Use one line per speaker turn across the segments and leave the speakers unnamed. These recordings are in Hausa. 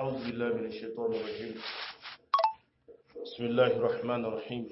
أعوذ بالله من الشيطان الرجيم بسم الله الرحمن الرحيم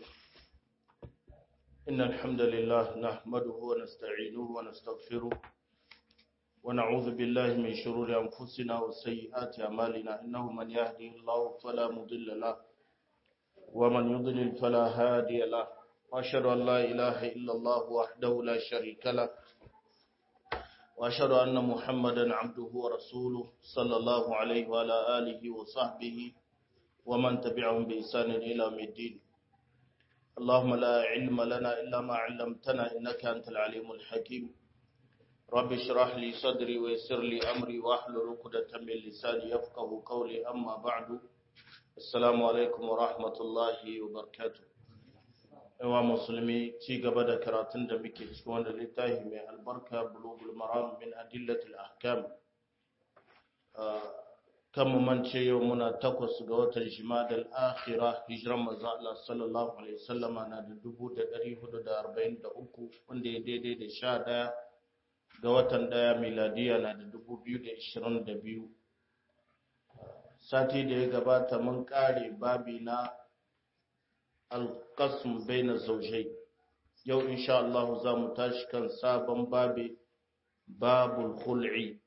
إن الحمد لله نحمده ونستعينه ونستغفره ونعوذ بالله من شرور أنفسنا وسيئات أعمالنا إنه من يهدي الله فلا مضل له ومن يضلل فلا هادي له وأشهد أن لا إله إلا الله وحده لا شريك له وأشهد أن محمدا عبده ورسوله صلى الله عليه وعلى آله وصحبه ومن تبعهم بإحسان إلى يوم الدين اللهم لا علم لنا إلا ما علمتنا إنك أنت العليم الحكيم رب اشرح لي صدري ويسر لي أمري واحلل عقدة من لساني يفقه قولي أما بعد السلام عليكم ورحمة الله وبركاته yawa musulmi ci gaba da karatun da muke cikin wanda littafi mai albarka bulugul maram min adillatul ahkam kan mu mance yau muna takwas ga watan jimadal akhira hijiran manzo Allah sallallahu alaihi wasallama na da 1443 wanda ya daidai da 11 ga watan daya miladiya na da 2022 sati da ya gabata mun kare babi na alƙasm baina zaujai yau insha Allah za mu tashi kan sabon babi babul khul'i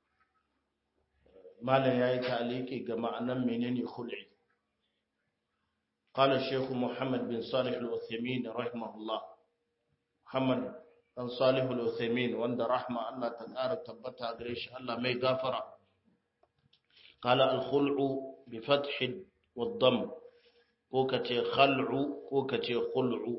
malam yayi ta'aliki ga ma'anan menene khul'i قال الشيخ محمد بن صالح العثيمين رحمه الله محمد بن صالح العثيمين وند رحمه الله تعالى تبتا غريش الله مي غفرا قال الخلع بفتح والضم ko ka ce khal'u ko ka ce khul'u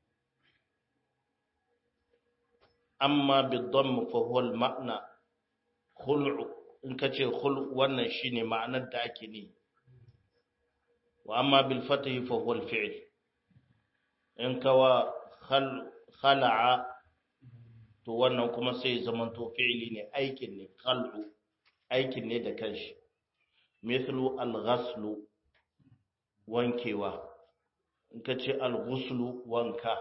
amma bidon fa huwa al-ma'na khul'u in ka ce khul'u wannan shine ma'anar da ake ne wa amma bil fatahi fa huwa al-fi'l in kawa khala'a to wannan kuma sai zaman to fi'li ne aikin ne khal'u aikin ne da kanshi mithlu al-ghaslu wankewa in ka ce al-ghuslu wanka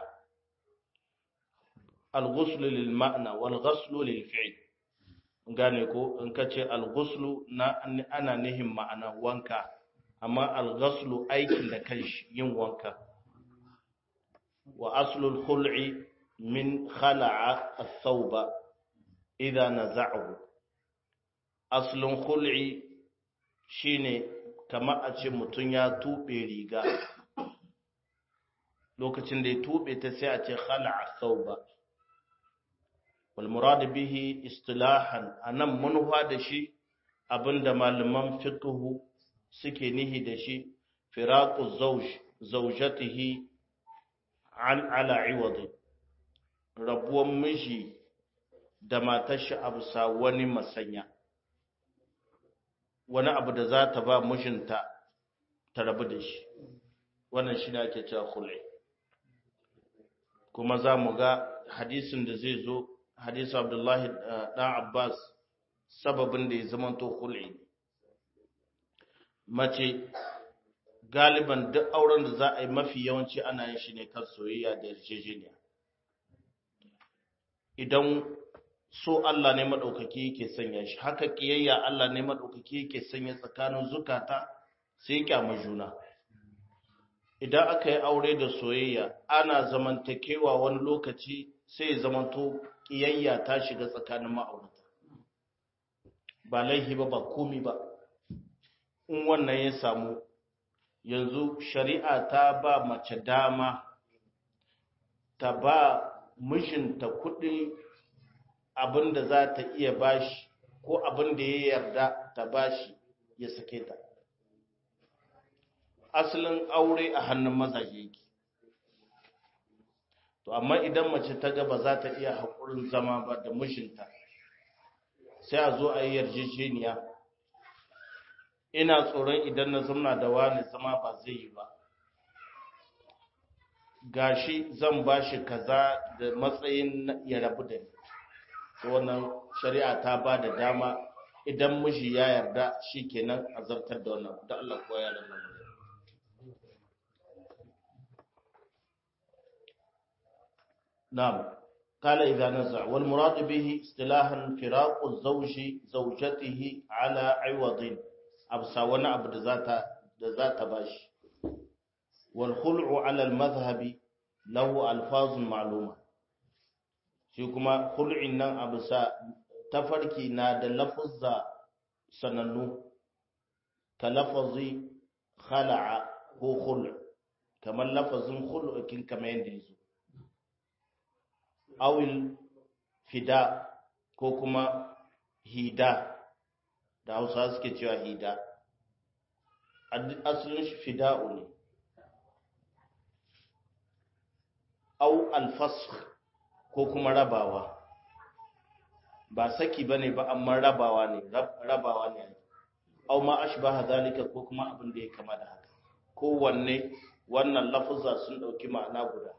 al-ghuslu lil ma'na wal ghuslu lil fi'l gane ko in ka ce al-ghuslu na ana nihin ma'ana wanka amma al-ghuslu aikin da kanshi yin wanka wa aslu al-khul'i min khala'a ath-thawba idha naza'ahu aslun khul'i shine kamar a ce mutum ya tuɓe riga lokacin da ya tuɓe ta sai a ce khala'a sauba wal murad bihi istilahan anan munfa da shi abinda malaman fiqhu suke nihi da shi firaqu zawj zawjatihi an ala iwadi rabuwan miji da matar shi abusa wani masanya wani abu da za ta ba mijinta ta rabu da shi wannan shi ne ake cewa khul'i kuma za mu ga hadisin da zai zo hadisu abdullahi ɗan abbas sababin da ya zamanto khul'i mace galiban duk auren da za a yi mafi yawanci ana yin shi ne kan soyayya da yarjejeniya idan so Allah ne maɗaukaki yake sanya shi haka ƙiyayya Allah ne maɗaukaki yake sanya tsakanin zukata sai kyama juna idan aka yi aure da soyayya ana zamantakewa wani lokaci sai ya zamanto ƙiyayya ta shiga tsakanin ma'aurata ba laihi ba ba komi ba in wannan ya samu yanzu shari'a ta ba mace dama ta ba mijinta kuɗi abin da za ta iya bashi ko abin da ya yarda ta bashi ya sake ta asalin aure a hannun mazaje yake to amma idan mace ta ga ba za ta iya haƙurin zama ba da mishinta sai a zo a yi yarjejeniya ina tsoron idan na zamna da wani zama ba zai yi ba gashi zan bashi kaza da matsayin ya rabu da ni wannan shari'a ta ba da dama idan miji ya yarda shi kenan a zartar da wannan da Allah kuwa ya nan na'am قال إذا نزع والمراد به اصطلاحا فراق الزوج زوجته على عوض absa wani abu da zata da zata bashi wal khul'u ala al madhhabi lahu alfazun ma'luma shi kuma khul'in nan absa tafarki na da lafuzza sanannu ka lafazi khala'a ko khul' kamar lafazin khul'ukin kamar yadda yazo awil fida ko kuma hida da hausa suke cewa hida asalin shi fida'u ne au alfasх ko kuma rabawa ba saki bane ba amma rabawa ne rabawa ne au ma ashbaha zalika ko kuma abin da ya kama da haka kowanne wannan lafuzza sun dauki ma'ana guda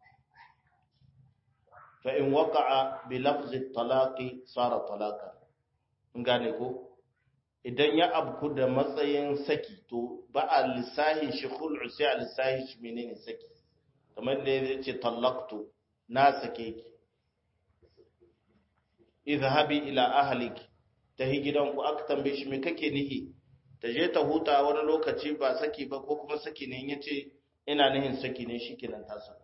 fa in waqa'a bi lafzi talaqi sara talaqa gane ko idan ya abku da matsayin saki to ba a lissahi shi khul'u sai a lissahi shi menene saki kamar da ya ce tallaqtu na sake ki idhabi ila ahliki tahi gidanku aka tambaye shi me kake nihi ta je ta huta wani lokaci ba saki ba ko kuma saki ne yace ina nihin saki ne shikenan ta saka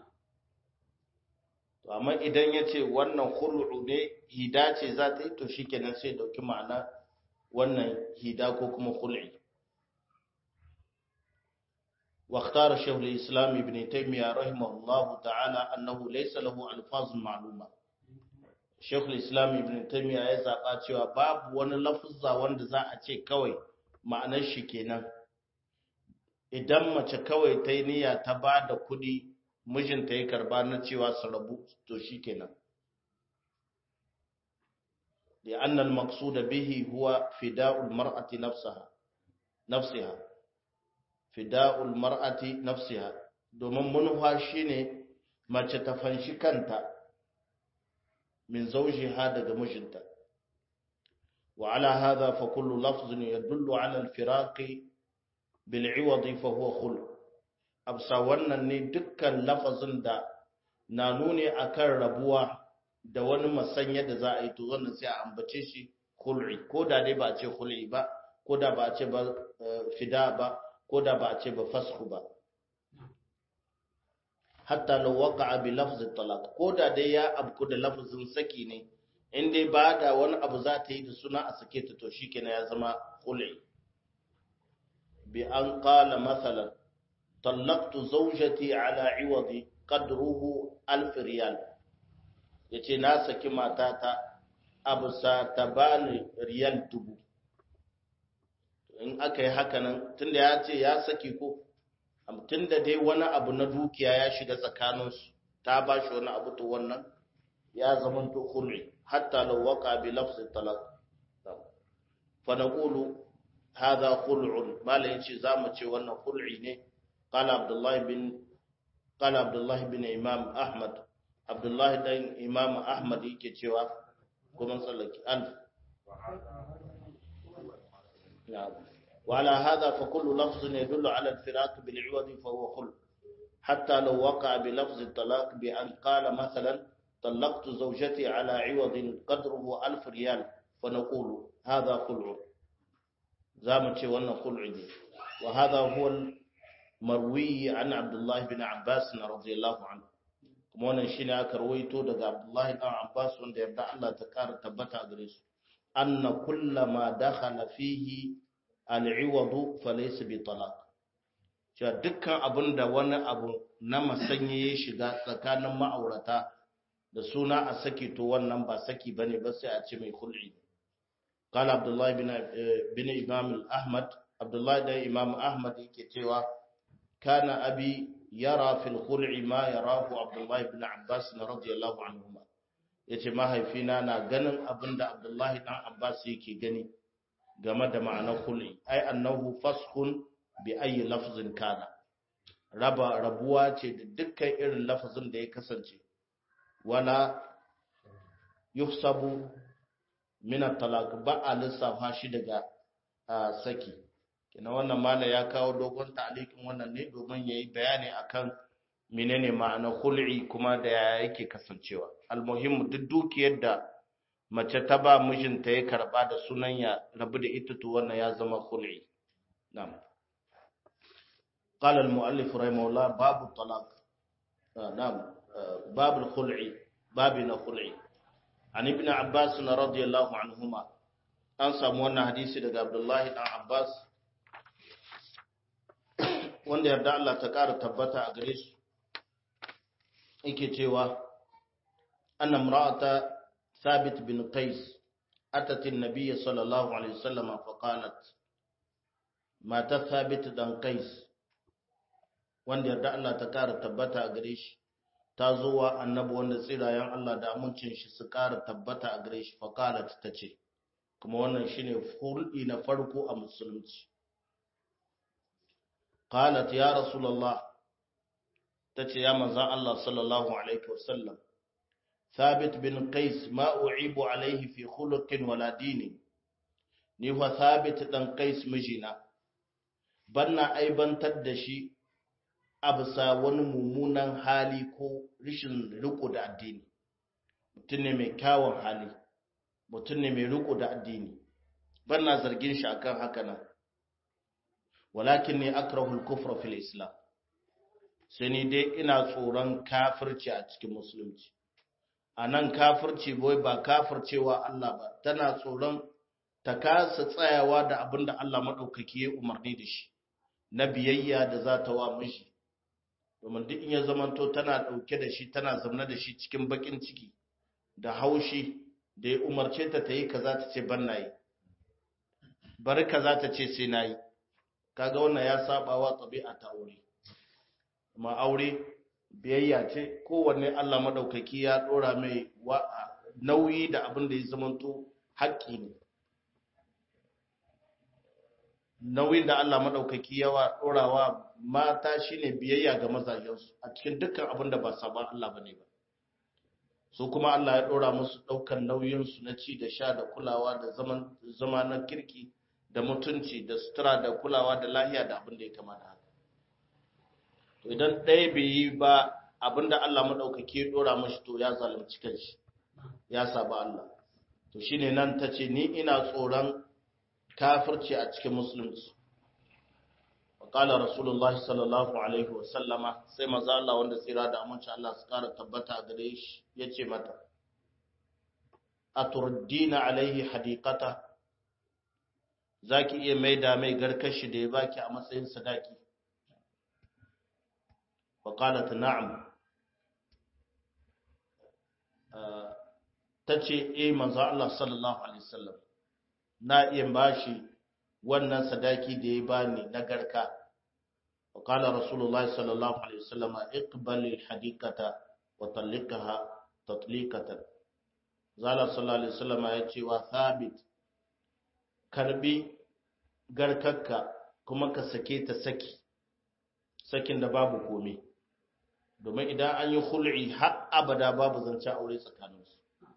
to amma idan yace wannan khul'u ne hida ce za ta yi to shikenan sai dauki ma'ana wannan hida ko kuma khul'i واختار شيخ الإسلام ابن تيمية رحمه الله تعالى أنه ليس له ألفاظ معلومة شيخ الإسلام ابن تيمية ya zaɓa cewa babu wani lafuzza wanda za a ce kawai ma'anar shi kenan idan mace kawai ta yi niyya ta ba da kuɗi mijinta ya karba na cewa su rabu to shi kenan da annal maqsuda bihi huwa fida'ul mar'ati nafsaha nafsiha fida'ul mar'ati nafsiha domin manufa shine mace ta fanshi kanta min zawjiha daga mijinta wa ala hadha fa kullu lafzin yadullu ala al-firaqi bil 'iwad fa huwa khul absa wannan ne dukkan lafazin da na nuni akan rabuwa da wani masanya da za a yi to wannan sai a ambace shi khul'i ko da dai ba a ce khul'i ba ko da ba a ce ba fida ba ko da ba a ce ba fasku ba hatta law waqa'a bi lafz talaq ko da dai ya abku da lafzin saki ne in dai ba da wani abu za ta yi da suna a sake ta to shikenan ya zama khul'i bi an qala mathalan talaqtu zawjati ala 'iwadi qadruhu alf riyal yace na saki matata abusa ta bani riyal dubu in aka yi haka nan tunda ya ce ya saki ko tunda dai wani abu na dukiya ya shiga tsakaninsu ta ba shi wani abu to wannan ya zama to khul'i hatta law waqa bi lafzi talaq fa naqulu hadha khul'un malai yace zamu ce wannan khul'i ne qala abdullah bin qala abdullah bin imam ahmad abdullah dan imam ahmad yake cewa kuma tsallaki alf نعم وعلى هذا فكل لفظ يدل على الفراق بالعوض فهو خلق حتى لو وقع بلفظ الطلاق بأن قال مثلا طلقت زوجتي على عوض قدره ألف ريال فنقول هذا خلع زامت وانا خلع وهذا هو المروي عن عبد الله بن عباس رضي الله عنه kuma wannan shine aka rawaito daga Abdullahi dan Abbas wanda yarda Allah ta kara tabbata gare su anna kullama dakhala fihi al'iwadu falaysa bi talaq cewa dukkan abinda wani abu na masanye ya shiga tsakanin ma'aurata da suna a saki to wannan ba saki bane ba sai a ce mai khul'i qala abdullahi bin bin imam ahmad abdullahi da imam ahmad yake cewa kana abi yara fil khul'i ma yarahu abdullahi bin abbas radiyallahu anhuma ya ce mahaifina na ganin abin da abdullahi ɗan abbas yake gani game da ma'anar hul'i ai annahu faskun bi ayi lafzin kana raba rabuwa ce da dukkan irin lafazin da ya kasance wala yuhsabu min at-talaq ba a lissafa shi daga saki kina wannan mala ya kawo dogon ta'liqin wannan ne domin yayi bayani akan menene ma'anar hul'i kuma da yake kasancewa almuhimmu duk dukiyar da mace ta ba mijinta ya karba da sunan ya rabu da ita to wannan ya zama khul'i na'am qala al-mu'allif rahimahullah babu talaq na'am babu al-khul'i babu na khul'i an ibn abbas radiyallahu anhuma an samu wannan hadisi daga abdullahi dan abbas wanda yarda Allah ta ƙara tabbata a gare su yake cewa anna imra'ata thabit bin qais atat an-nabiy sallallahu alaihi wasallam fa qalat mata thabit dan qais wanda yarda Allah ta ƙara tabbata a gare shi ta zo wa annabi wanda tsirayen Allah da amincin shi su ƙara tabbata a gare shi fa qalat tace kuma wannan shine hulɗi na farko a musulunci qalat ya rasulullah tace ya manzon Allah sallallahu alaihi wasallam thabit bin qais ma u'ibu alaihi fi khuluqin wala dini ni fa thabit dan qais mijina banna aibantar da shi a bisa wani mummunan hali ko rishin riko da addini mutum ne mai kyawun hali mutum ne mai riko da addini banna zargin shi akan haka nan walakin ne akrahul kufra fil islam sai ni dai ina tsoron kafirci a cikin musulunci a nan kafirci boy ba kafircewa Allah ba tana tsoron ta kasa tsayawa da abin da Allah maɗaukaki ya umarni da shi na biyayya da za ta wa mishi domin duk in ya zamanto tana ɗauke da shi tana zamna da shi cikin baƙin ciki da haushi da ya umarce ta ta yi kaza ta ce ban na yi bari kaza ta ce sai na yi kaga wannan ya saba wa tabi'a ta aure amma aure biyayya ce kowanne Allah madaukaki ya dora mai nauyi da abin da ya zamanto haƙƙi ne nauyin da Allah madaukaki yawa dorawa mata shine biyayya ga mazajensu a cikin dukkan abin da ba saban Allah bane ba su kuma Allah ya dora musu daukan nauyin su na ci da sha da kulawa da zaman zama na kirki da mutunci da sutura da kulawa da lahiya da abin da ya kamata haka to idan ɗaya bai yi ba abin da Allah maɗaukaki ya ɗora mashi to ya zalunci kanshi ya saba Allah to shine nan ta ce ni ina tsoron kafirci a cikin musulunci qala rasulullah sallallahu alaihi wa sallama sai maza Allah wanda tsira da aminci Allah su kara tabbata a gare shi yace mata aturdina alaihi hadiqata za ki iya maida mai garkashi da ya baki a matsayin sadaki faƙalata na'am ta ce e manzo Allah sallallahu alaihi wasallam na iya bashi wannan sadaki da ya bani na garka faƙala rasulullah sallallahu alaihi wasallam iqbalil hadikata wa talliqaha tatliqatan zala sallallahu alaihi wasallam ya ce wa thabit karbi garkakka kuma ka sake ta saki sakin da babu komai domin idan an yi hul'i har abada babu zancen aure tsakaninsu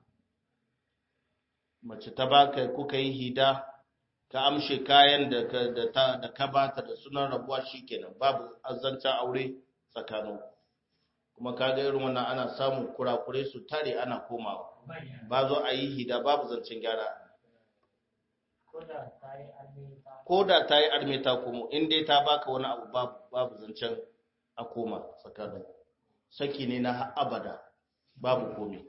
mace ta baka kuka yi hida ka amshe kayan da ka da ta da ka bata da sunan rabuwa shikenan babu zancen aure tsakanin kuma kaga irin wannan ana samun kurakure su tare ana komawa ba zo a yi hida babu zancen gyara ko da ta yi armeta kuma in dai ta baka wani abu babu zancen a koma tsakanin saki ne na abada babu komi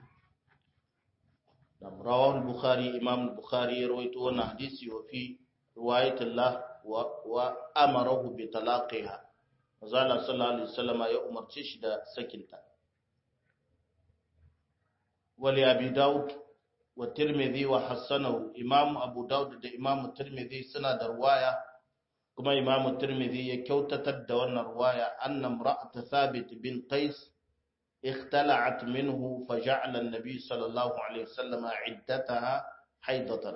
rawahul bukhari imam bukhari ya rawaito wannan hadisi wa fi riwayatullah wa wa amarahu bi talaqiha manzala sallallahu alaihi wasallam ya umarce shi da sakinta wali abi daud wa tirmidhi wa hasanahu imam abu daud da imam tirmidhi suna da riwaya kuma imam tirmidhi ya kyautatar da wannan riwaya anna imra'at thabit bin qais اختلعت منه فجعل النبي صلى الله عليه وسلم عدتها حيضة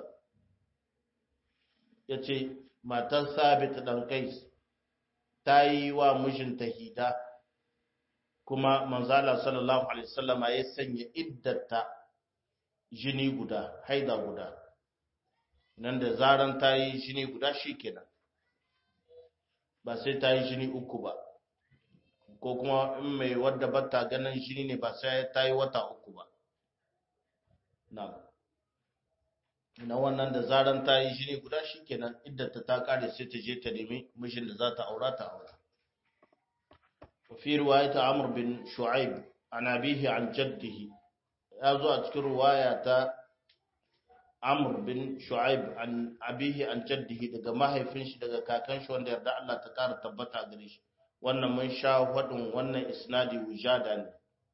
yace matar sabit dan kais ta yi wa mijinta hida kuma manzala sallallahu alaihi wasallama ya sanya iddata jini guda haida guda nan da zaran ta yi jini guda shikenan ba sai ta yi jini uku ba ko kuma in mai wadda bata ganin jini ne ba sai ta yi wata uku ba na na wannan da zaran ta yi jini guda shikenan iddata ta kare sai ta je ta nemi mijin da za ta aura ta aura fi riwayat amr bin shu'aib an abihi an jaddihi ya zo a cikin riwaya ta amr bin shu'aib an abihi an jaddihi daga mahaifin shi daga kakan shi wanda yarda Allah ta kara tabbata gare shi wannan mun sha hadin wannan isnadi wujada ne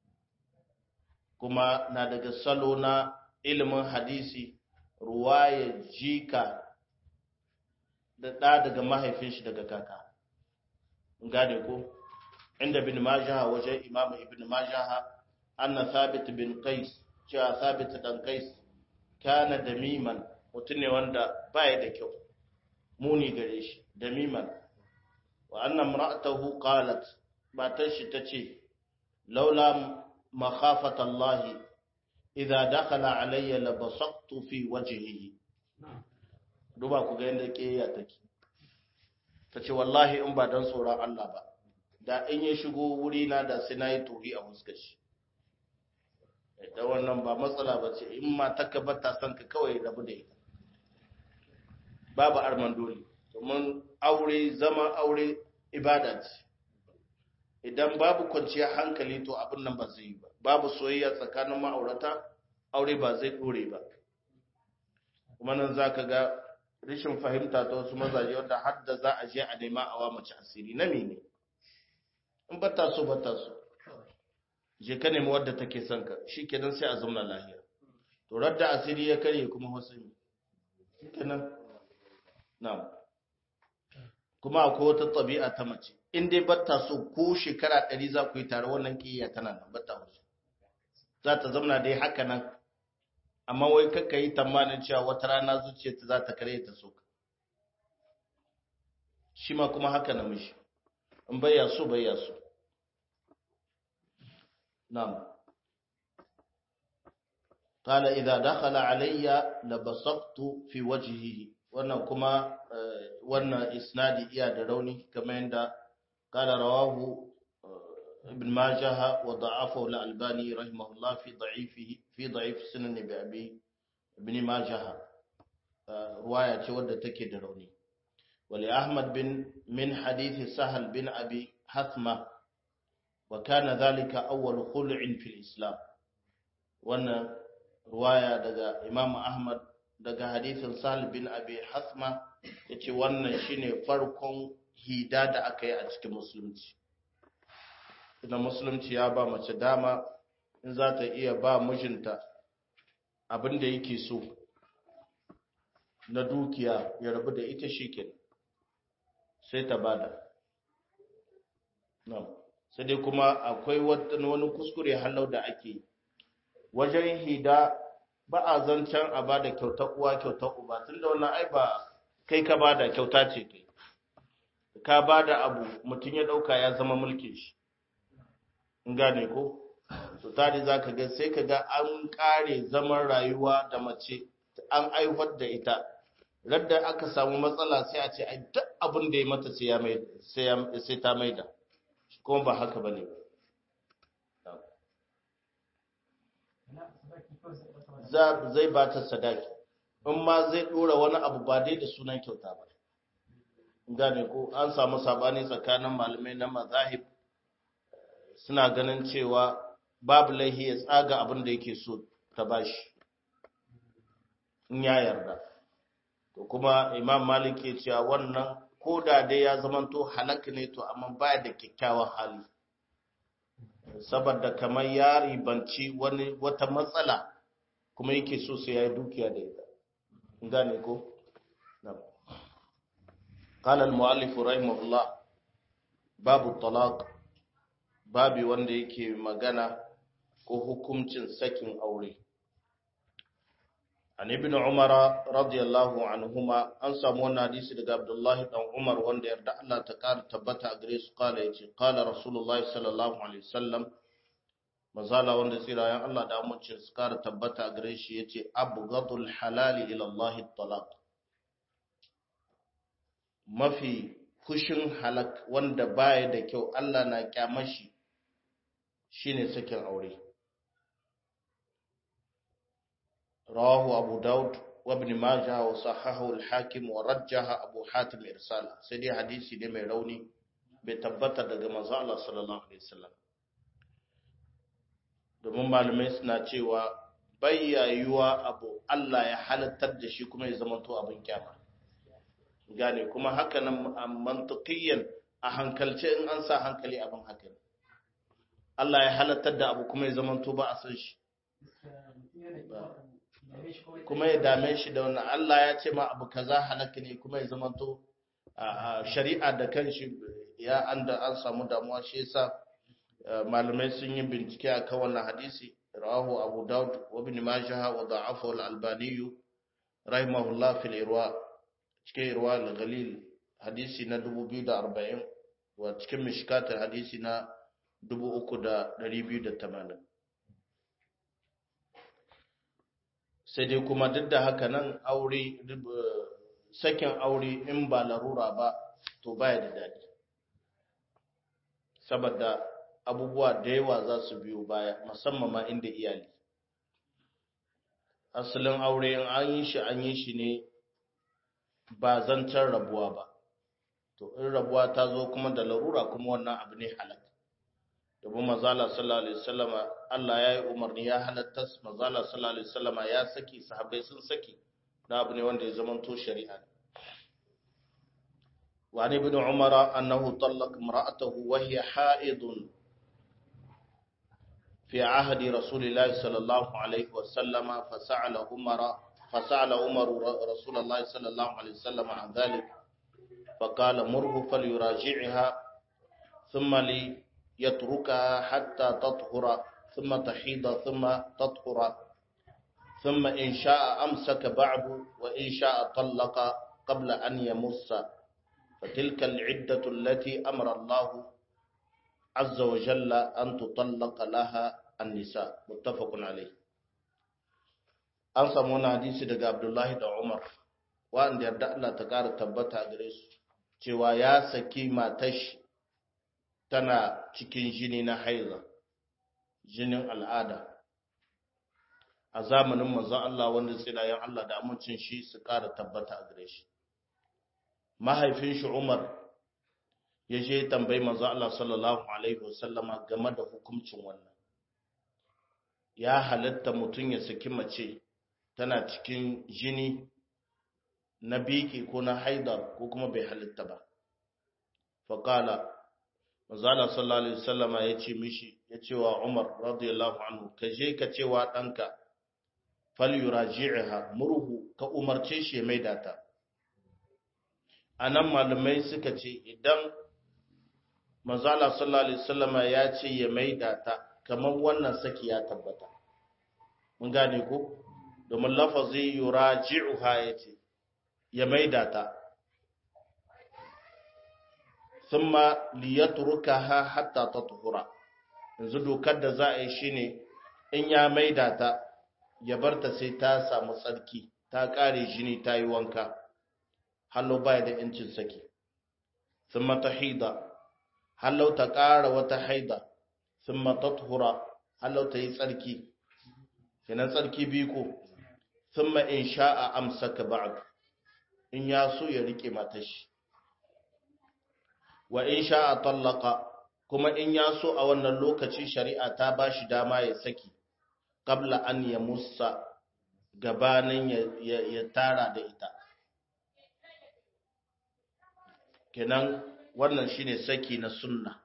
kuma na daga salo na ilimin hadisi ruwaya jika da ɗa daga mahaifin shi daga kaka gane ko inda bin majaha waje imam ibn majaha anna thabit bin qais cewa thabit dan qais kana damiman mutum ne wanda baya da kyau muni gare shi damiman wa anna imra'atahu qalat matar shi tace laula makhafata Allah idza dakhala alayya labasaqtu fi wajhihi duba ku ga yanda kiyaya take tace wallahi in ba dan tsoron Allah ba da in ya shigo wuri na da sai nayi tohi a fuskar shi da wannan ba matsala ba ce in ma taka bata san ka kawai rabu da ita babu arman dole domin aure zaman aure ibada ce idan babu kwanciyar hankali to abin nan ba zai yi ba babu soyayya tsakanin ma'aurata aure ba zai dore ba kuma nan za ka ga rashin fahimta ta wasu mazaje wanda har da za a je a nema awa mace asiri na mene in bata so bata so je ka nemi wadda take son ka shikenan sai a zauna lahiya to radda asiri ya karye kuma wasu ne shikenan na'am kuma akwai wata tabi'a ta mace in dai bata so ko shekara ɗari za ku yi tare wannan kiyaya tana nan bata wasu za ta zauna dai haka nan amma wai kakka yi tamanin cewa wata rana zuciyarta za ta kare ta so shi ma kuma haka namiji in bayya so bayya so na'am قال إذا دخل علي لبصقت في وجهه wannan kuma wannan isnadi iya da rauni kamar yadda qala rawahu ibn majah wa da'afahu al-albani rahimahullah fi da'ifihi fi da'if sunan bi abi ibn majah ruwaya ce wadda take da rauni wali ahmad bin min hadith sahal bin abi hathma wa kana dhalika awwal khul'in fi al-islam wannan ruwaya daga imam ahmad daga hadithin Sahal bin Abi Hasma yace wannan shine farkon hida da aka yi a cikin musulunci idan musulunci ya ba mace dama in za ta iya ba mijinta abin da yake so na dukiya ya rabu da ita shikin sai ta bada sai dai kuma akwai wani kuskure halau da ake wajen hida ba a zancen a ba da kyautar uwa kyautar uba tun da wannan ai ba kai ka ba da kyauta ce kai ka ba da abu mutum ya ɗauka ya zama mulkin shi in gane ko to tare za ka ga sai ka ga an ƙare zaman rayuwa da mace an aihuwar da ita radda aka samu matsala sai a ce ai duk abin da ya mata sai ta maida kuma ba haka ba ne zai ba ta sadaki in ma zai dora wani abu ba dai da sunan kyauta ba gane ko an samu sabani tsakanin malamai na mazahib suna ganin cewa babu laihi ya tsaga abin da yake so ta bashi in ya yarda to kuma imam malik ya cewa wannan ko da dai ya zamanto halak ne to amma baya da kyakkyawan hali saboda kamar ya ribanci wani wata matsala kuma yake so sai ya yi dukiya da ita gane ko قال المؤلف رحمه الله باب الطلاق babi wanda yake magana ko hukuncin sakin aure an ibn umar radiyallahu anhuma an samu wannan hadisi daga abdullahi dan umar wanda yarda Allah ta kara tabbata a gare su kala yace qala rasulullahi sallallahu alaihi wasallam mazala wanda tsirayen Allah da amincin su kara tabbata a gare shi yace abghadul halali ila Allah talaq mafi kushin halak wanda baya da kyau Allah na kyamashi shine sakin aure rawahu abu daud وابن ماجه وصححه الحاكم ورجح أبو حاتم إرساله سيدي حديثي دي mai rauni bai tabbata daga manzo Allah sallallahu alaihi wasallam domin malamai suna cewa bayyayuwa abu Allah ya halattar da shi kuma ya zama to abin kyama gane kuma haka nan mantiqiyan a hankalce in an sa hankali abin haka Allah ya halattar da abu kuma ya zama to ba a san shi kuma ya dame shi da wannan Allah ya ce ma abu kaza halaka ne kuma ya zama to shari'a da kanshi ya anda an samu damuwa shi yasa malamai sun yi bincike akan wannan hadisi rawahu abu daud wa ibn majah wa da'afahu al-albani rahimahullah fil irwa cikin irwa al-ghalil hadisi na 2040 wa cikin mishkat hadisi na 3280 sai dai kuma duk da haka nan aure sakin aure in ba larura ba to baya da daɗi saboda abubuwa da yawa za su biyo baya musamman ma inda iyali asalin aure in an yi shi an yi shi ne ba zancen rabuwa ba to in rabuwa ta zo kuma da larura kuma wannan abu ne halal domin mazala sallallahu alaihi wasallama Allah ya yi umarni ya halatta mazala sallallahu alaihi wasallama ya saki sahabbai sun saki da abu ne wanda ya zama to shari'a وعن ابن عمر أنه طلق امرأته وهي حائض في عهد رسول الله صلى الله عليه وسلم فسأل عمر فسأل عمر رسول الله صلى الله عليه وسلم عن ذلك فقال مره فليراجعها ثم ليتركها حتى تطهر ثم تحيض ثم تطهر ثم إن شاء أمسك بعد وإن شاء طلق قبل أن يمس فتلك العدة التي أمر الله عز وجل أن تطلق لها النساء متفق عليه an samu wani hadisi daga Abdullahi da Umar wanda yarda Allah ta ƙara tabbata a gare su cewa ya saki matashi tana cikin jini na haiza jinin al'ada a zamanin manzon Allah wanda tsirayen Allah da amincin shi su ƙara tabbata a gare shi mahaifin shi Umar ya je tambayi manzo Allah sallallahu alaihi wasallama game da hukuncin wannan ya halatta mutum ya saki mace tana cikin jini na biki ko na haida ko kuma bai halitta ba faqala manzo Allah sallallahu alaihi wasallama ya ce mishi ya ce wa Umar radiyallahu anhu ka je ka ce wa danka falyuraji'ha murhu ka umarce shi mai data anan malamai suka ce idan manzala sallallahu alaihi wasallama ya ce ya maida ta kamar wannan saki ya tabbata mun gane ko domin lafazi yuraji'uha yace ya maida ta thumma liyatrukaha hatta tathura yanzu dokar da za a yi shine in ya maida ta ya barta sai ta samu tsarki ta kare jini ta yi wanka hallo baya da yancin saki thumma tahida hallau ta ƙara wata haida sun matathura hallau ta yi tsarki kenan tsarki biyu ko sun in sha'a amsaka ba'd in ya so ya rike matashi wa in sha'a tallaka kuma in ya so a wannan lokaci shari'a ta ba shi dama ya saki qabla an ya musa gabanin ya tara da ita kenan wannan shine saki na sunna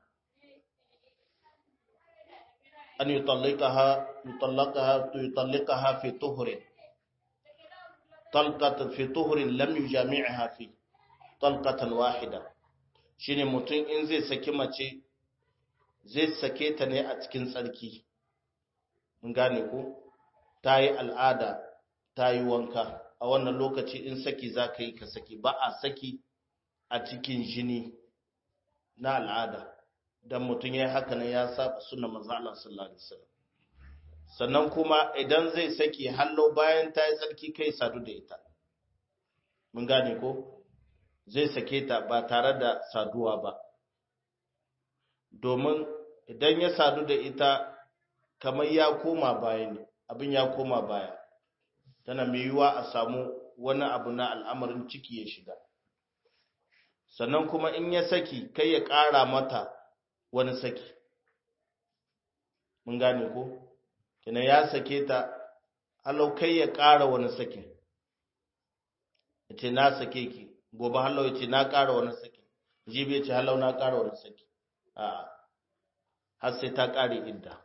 an yutallaqaha yutallaqaha yutallaqaha fi tuhrin talqatan fi tuhrin lam yujami'ha fi talqatan wahida shine mutum in zai saki mace zai sake ta ne a cikin tsarki mun gane ko ta yi al'ada ta yi wanka a wannan lokaci in saki za ka yi ka saki ba a saki a cikin jini na al'ada don mutum ya yi haka nan ya saba suna maza Allah sallallahu Alaihi wasallam sannan kuma idan zai saki hallo bayan ta yi tsarki kai sadu da ita mun gane ko zai sake ta ba tare da saduwa ba domin idan ya sadu da ita kamar ya koma baya ne abin ya koma baya tana mai yiwuwa a samu wani abu na al'amarin ciki ya shiga sannan kuma in ya saki kai ya ƙara mata wani saki mun gane ko kina ya sake ta halau kai ya ƙara wani sakin ya ce na sake ki gobe halau ya ce na ƙara wani saki jibi ya ce halau na ƙara wani saki a har sai ta ƙare idda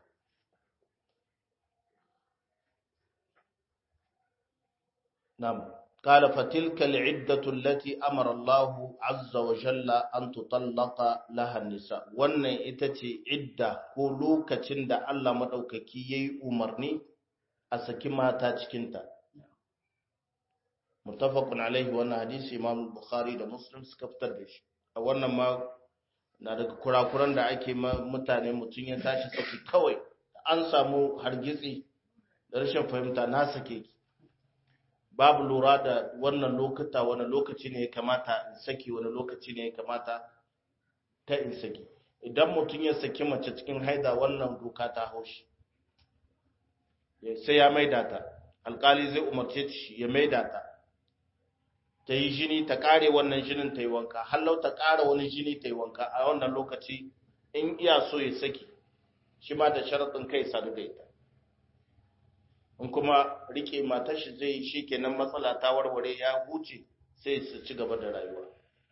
نعم قال فتلك العدة التي أمر الله عز وجل أن تطلق لها النساء wannan ita ce idda ko lokacin da Allah madaukaki yayi umarni a saki mata cikin ta muttafaqun alaihi wannan hadisi Imam Bukhari da Muslim suka fitar da shi a wannan ma na daga kurakuran da ake mutane mutun ya tashi saki kawai an samu hargitsi da rashin fahimta na sake ki babu lura da wannan lokuta wani lokaci ne ya kamata in saki wani lokaci ne ya kamata ta in saki idan mutum ya saki mace cikin haida wannan doka ta haushi sai ya maida ta alkali zai umarce shi ya maida ta ta yi jini ta kare wannan jinin ta yi wanka hallau ta kara wani jini ta yi wanka a wannan lokaci in iya so ya saki shi ma da sharaɗin kai sadu da ita in kuma rike matar shi zai shi kenan matsala ta warware ya huce sai su ci gaba da rayuwa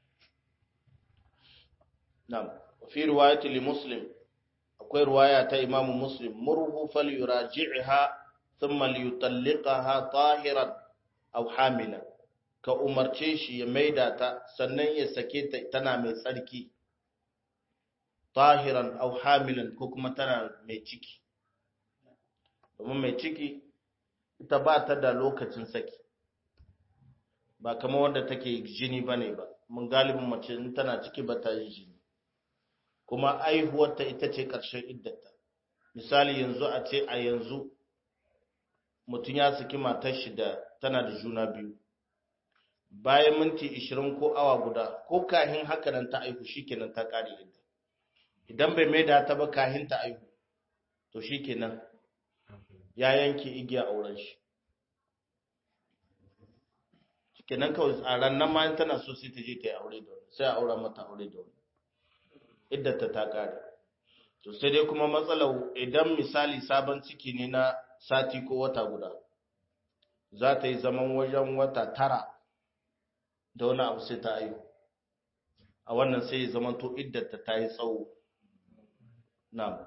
na'am fi riwayati li muslim akwai riwaya ta imam muslim murhu falyuraji'ha thumma liyutalliqaha tahiran aw hamila ka umarce shi ya maida ta sannan ya sake ta tana mai tsarki tahiran aw hamilan ko kuma tana mai ciki domin mai ciki ita ba ta da lokacin saki ba kama wanda take jini ba ne ba mun galibin mace in tana ciki ba ta yi jini kuma aihuwarta ita ce ƙarshen iddata misali yanzu a ce a yanzu mutum ya saki matar shi da tana da juna biyu bayan minti 20 ko awa guda ko kahin haka nan ta aihu shikenan ta kare idda idan bai maida ta ba kahin ta aihu to shikenan ya yanke igiya auren shi kenan kawai tsaran nan ma tana so sai ta je ta yi aure da wani sai a aura mata aure da wani idan ta ta kare to sai dai kuma matsalar idan misali sabon ciki ne na sati ko wata guda za ta yi zaman wajen wata tara da wani abu sai ta ayu a wannan sai ya zama to iddata ta yi tsawo na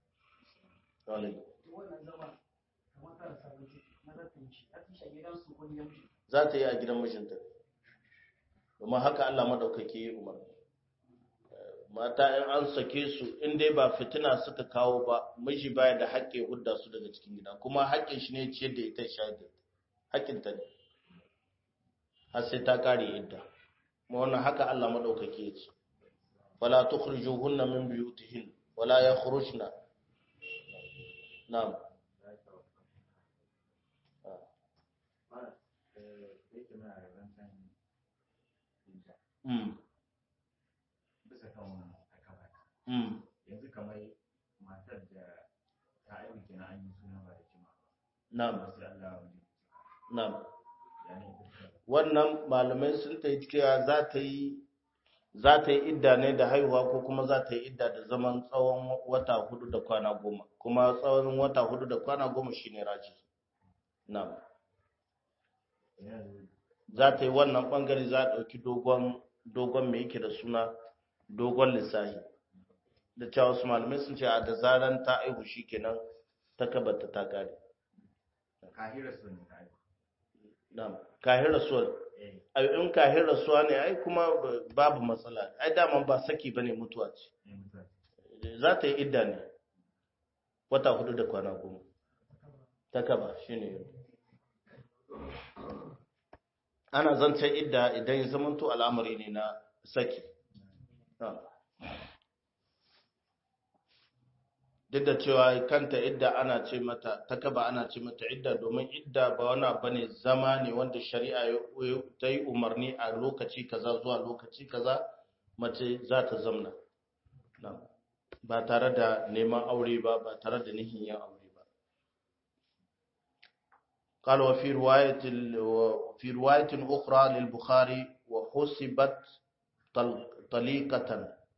za ta yi a gidan mijinta domin haka Allah madaukake yi umar mata in an sake su in dai ba fitina suka kawo ba miji baya da haƙƙin hudda su daga cikin gida kuma haƙƙin shi ne ciyar da ita shayar da haƙƙin ta ne har sai ta kare idda kuma wannan haka Allah madaukake ya ce wala tukhrijuhunna min buyutihin wala yakhrujna na'am
bisa kan akaba
Mm.
yanzu kamar matar da ta aiki kenan an yi suna ba da jima
Na'am,
ba sai Allah ya wani
na'am.
yani
Wannan malamai sun ta yi cewa za ta yi za ta yi idda ne da haihuwa ko kuma za ta yi idda da zaman tsawon wata hudu da kwana goma kuma tsawon wata hudu da kwana goma shine raji na'am
yanzu
za ta yi wannan bangare za a ɗauki dogon dogon mai yake da suna dogon lissahi da cewa wasu malamai sun ce a da zaran ta aihu shikenan ta kabata ta kare
kahira sun ne ta aiki
na'am kahin rasuwar
eh
ai in kahin rasuwa ne ai kuma babu matsala ai daman ba saki bane mutuwa ce
ne mutuwa
za ta yi idda ne wata hudu da kwana goma ta kaba shine ana zancen idda idan ya zamanto al'amari ne na saki Na'am. duk da cewa kanta idda ana ce mata takaba ana ce mata idda domin idda ba wani abu ne zama ne wanda shari'a ya- ta yi umarni a lokaci kaza zuwa lokaci kaza mace za ta zamna Na'am. ba tare da neman aure ba ba tare da nihin yin aure ba قال وفي رواية في رواية أخرى للبخاري وحسبت طليقة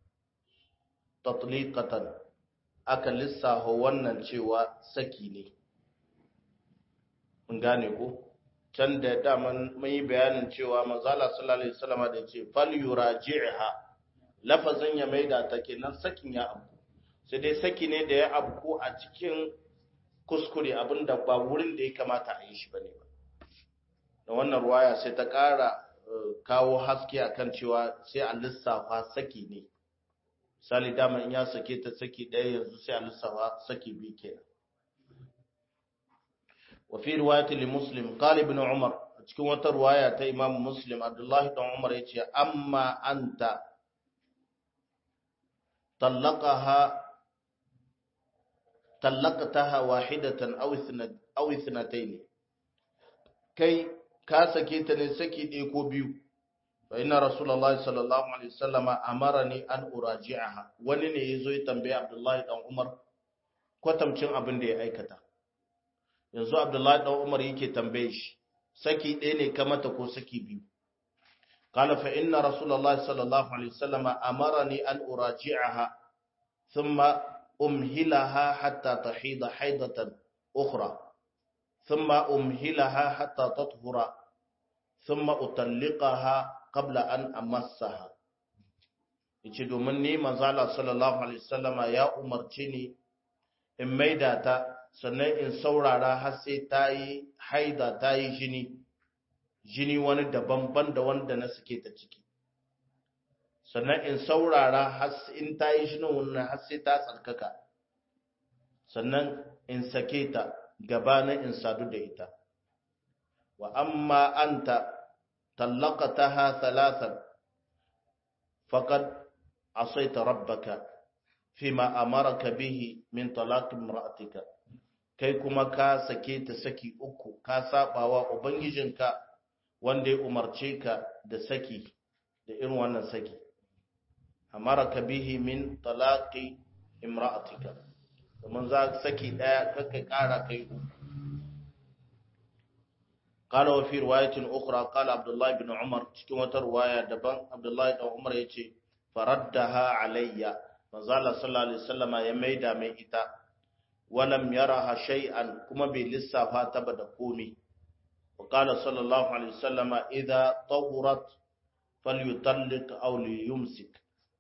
تطليقة aka lissafa wannan cewa saki ne mun gane ko can da daman mun yi bayanin cewa manzala sallallahu alaihi wasallam da ce fal yuraji'ha lafazin ya maida ta kenan sakin ya abu sai dai saki ne da ya abu a cikin kuskure abinda ba wurin da ya kamata a yi shi bane ba da wannan ruwaya sai ta ƙara kawo haske akan cewa sai a lissafa saki ne misali dama in ya sake ta saki ɗaya yanzu sai a lissafa saki biyu kenan wa fi riwayati li muslim qala ibn umar cikin wata riwaya ta imam muslim abdullahi dan umar yace amma anta talaqaha talaqtaha wahidatan aw ithnat aw ithnatayn kai ka sake ta ne saki ɗaya ko biyu fa inna rasulullahi sallallahu alaihi wasallama amarani an uraji'aha wani ne yazo ya tambaye abdullahi dan umar kwatamcin abin da ya aikata yanzu abdullahi dan umar yake tambaye shi saki ɗaya ne ka mata ko saki biyu قال فإن رسول الله صلى الله عليه وسلم أمرني أن أراجعها ثم أمهلها حتى تحيض حيضة أخرى ثم أمهلها حتى تطهر ثم أطلقها قبل أن أمسها yace domin ni manzala sallallahu alaihi wasallama ya umarci ni in maida ta sannan in saurara har sai ta yi haida ta yi jini jini wani daban-ban da wanda na suke ta ciki sannan in saurara har in ta yi jinin wannan har sai ta tsarkaka sannan in sake ta gabanin in sadu da ita wa amma anta tallaqataha thalathan faqad asaita rabbaka fima amaraka bihi min talaq imra'atika kai kuma ka sake ta saki uku ka sabawa ubangijinka wanda ya umarce ka da saki da irin wannan saki amaraka bihi min talaqi imra'atika domin za saki daya kaka kara kai uku قال وفي رواية أخرى قال عبد الله بن عمر cikin wata ruwaya daban Abdullahi dan Umar yace faraddaha alayya manzo Allah sallallahu alaihi wasallama ya maida mai ita walam yaraha shay'an kuma bai lissafa ta ba da komai وقال صلى الله عليه وسلم إذا طهرت فليطلق أو ليمسك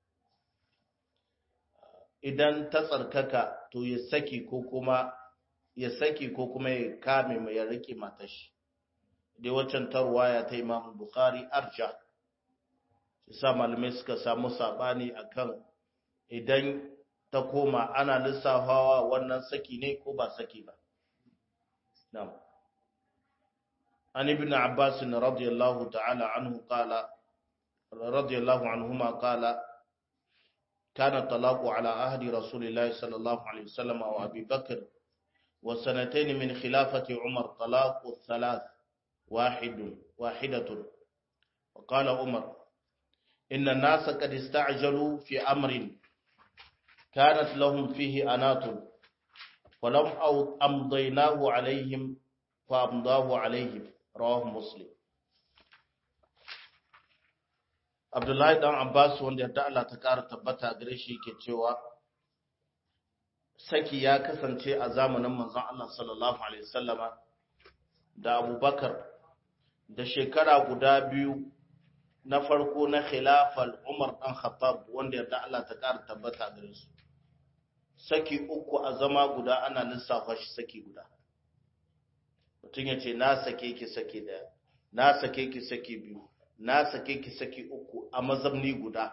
idan ta tsarkaka to ya saki ko kuma ya saki ko kuma ya kame mai ya rike matashi dai waccan tarwaya ta Imam Bukhari arja sa malamai suka samu sabani akan idan ta koma ana lissafawa wannan saki ne ko ba saki ba na'am عن ابن عباس رضي الله تعالى عنه قال رضي الله عنهما قال كان الطلاق على عهد رسول الله صلى الله عليه وسلم وابي بكر وسنتين من خلافة عمر طلاق الثلاث واحد واحدة وقال عمر إن الناس قد استعجلوا في أمر كانت لهم فيه أنات ولم أمضيناه عليهم فأمضاه عليهم رواه مسلم Abdullahi dan Abbas wanda ya Allah ta ƙara tabbata gare shi ke cewa saki ya kasance a zamanin manzon Allah sallallahu alaihi wasallama da Abubakar da shekara guda biyu na farko na khilafal Umar dan Khattab wanda ya Allah ta ƙara tabbata gare su saki uku a zama guda ana lissafa shi saki guda mutum ya ce na sake ki saki daya na sake ki saki biyu na sake ki saki uku a mazamni guda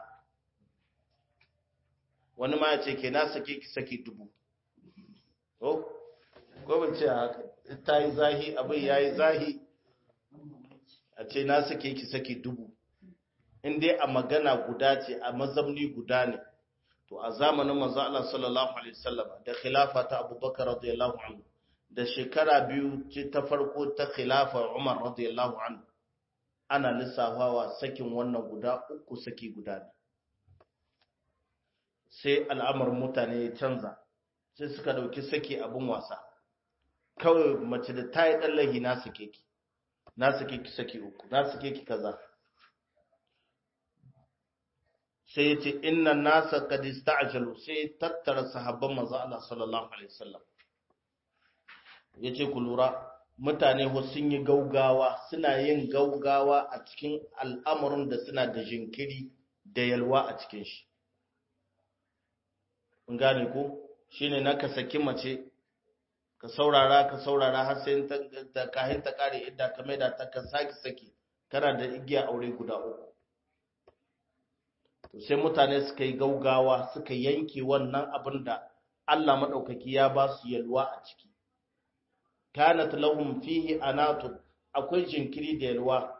wani ma ya ce ke na sake ki saki dubu ko ko ban ce haka ta yi zahi abin ya yi zahi a ce na sake ki saki dubu in dai a magana guda ce a mazamni guda ne to a zamanin manzo Allah sallallahu alaihi wasallam da khilafa ta Abubakar radiyallahu anhu da shekara biyu ce ta farko ta khilafa Umar radiyallahu anhu ana lissafawa sakin wannan guda uku saki guda ne sai al'amar mutane ya canza sai suka dauki saki abin wasa kawai mace da ta yi ɗallahi na sake ki na sake ki saki uku na sake ki kaza sai ya ce inna nasa qad ista'jalu sai tattara sahabban manzo Allah sallallahu alaihi wasallam yace ku lura mutane ho sun yi gaugawa suna yin gaugawa a cikin al'amuran da suna da jinkiri da yalwa a cikin shi in gane ko shine na ka saki mace ka saurara ka saurara har sai ta kahin ta kare idda ka maida ta ka saki saki kana da igiya aure guda uku to sai mutane suka yi gaugawa suka yanke wannan abin da Allah madaukaki ya ba su yalwa a ciki kanat lahum fihi anatun akwai jinkiri da yalwa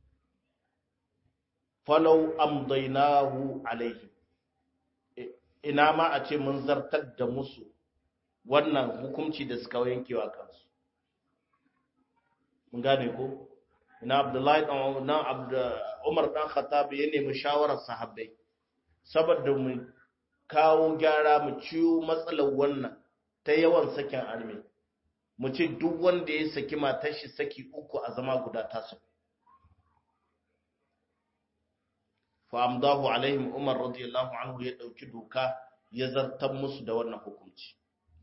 falau amdainahu alaihi ina ma a ce mun zartar da musu wannan hukunci da suka yankewa kansu mun gane ko ina abdullahi dan umar dan khattab ya nemi shawarar sahabbai saboda mu kawo gyara mu ciwo matsalar wannan ta yawan sakin arme mu ce duk wanda ya saki matar shi saki uku a zama guda tasu fa amdahu alaihim umar radiyallahu anhu ya dauki doka ya zartar musu da wannan hukunci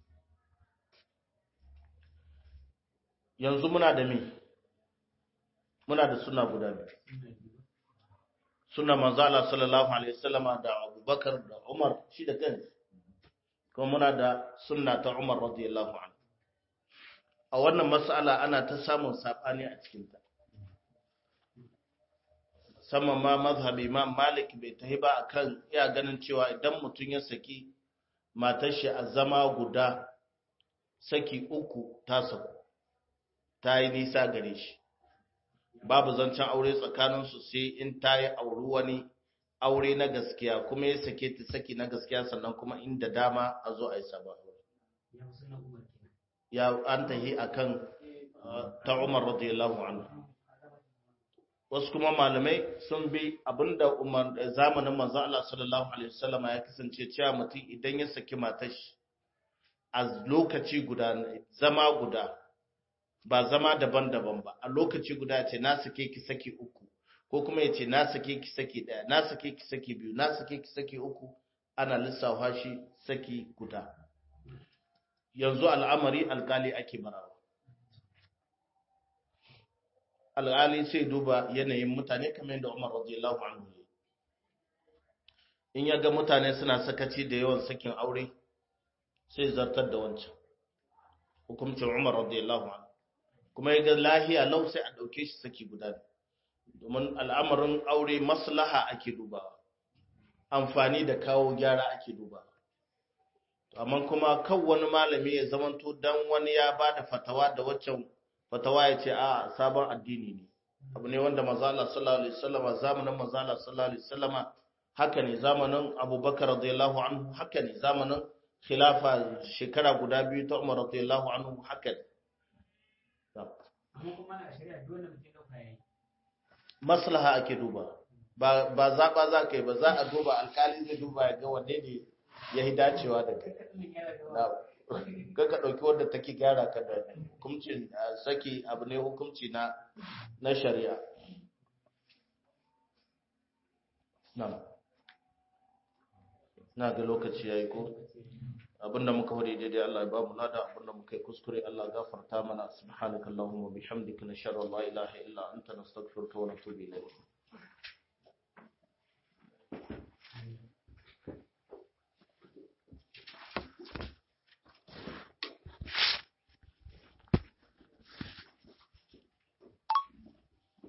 yanzu muna da me muna da suna guda biyu suna manzo Allah sallallahu alaihi wasallama da Abubakar da Umar shi da kansa kuma muna da sunna ta Umar radiyallahu anhu a wannan mas'ala ana ta samun sabani a cikin ta musamman ma mazhabi Imam Malik bai tahi ba akan iya ganin cewa idan mutum ya saki matar shi a zama guda saki uku ta saku ta yi nisa gare shi babu zancen aure tsakaninsu sai in ta yi auri wani aure na gaskiya kuma ya sake ta saki na gaskiya sannan kuma inda dama a zo a yi sabon ya an tahi akan ta umar radiyallahu anhu wasu kuma malamai sun bi abinda umar zamanin manzon Allah sallallahu alaihi wasallam ya kasance cewa mutum idan ya saki matar shi a lokaci guda zama guda ba zama daban-daban ba a lokaci guda ce na sake ki saki uku ko kuma ya ce na sake ki saki daya na sake ki saki biyu na sake ki saki uku ana lissafa shi saki guda yanzu al'amari alkali ake barawa alkali sai duba yanayin mutane kamar yadda Umar radiyallahu anhu ne in ya ga mutane suna sakaci da yawan sakin aure sai zartar da wancan hukuncin Umar radiyallahu anhu kuma ya ga lahiya lau sai a ɗauke shi saki guda domin al'amarin aure maslaha ake dubawa amfani da kawo gyara ake dubawa amma kuma kan wani malami ya zamanto dan wani ya ba da fatawa da waccan fatawa ya ce a sabon addini ne abu ne wanda mazala sallallahu alaihi wasallam zamanin mazala sallallahu alaihi wasallam haka ne zamanin abubakar radiyallahu anhu haka ne zamanin khilafa shekara guda biyu ta umar radiyallahu anhu haka ne
amma kuma na shari'a dole mutum dauka yayi
maslaha ake duba ba ba zaba za ka yi ba za a duba alkali zai duba ya ga wanne ne ya yi dacewa da kai ka ka ɗauki wadda take gyara ka da hukuncin saki abu ne hukunci na na shari'a na na ga lokaci yayi ko abinda muka hore daidai Allah ya ba mu lada abinda muka yi kuskure Allah ya gafarta mana subhanakallahumma bihamdika nashhadu an la ilaha illa anta nastaghfiruka wa natubu ilayk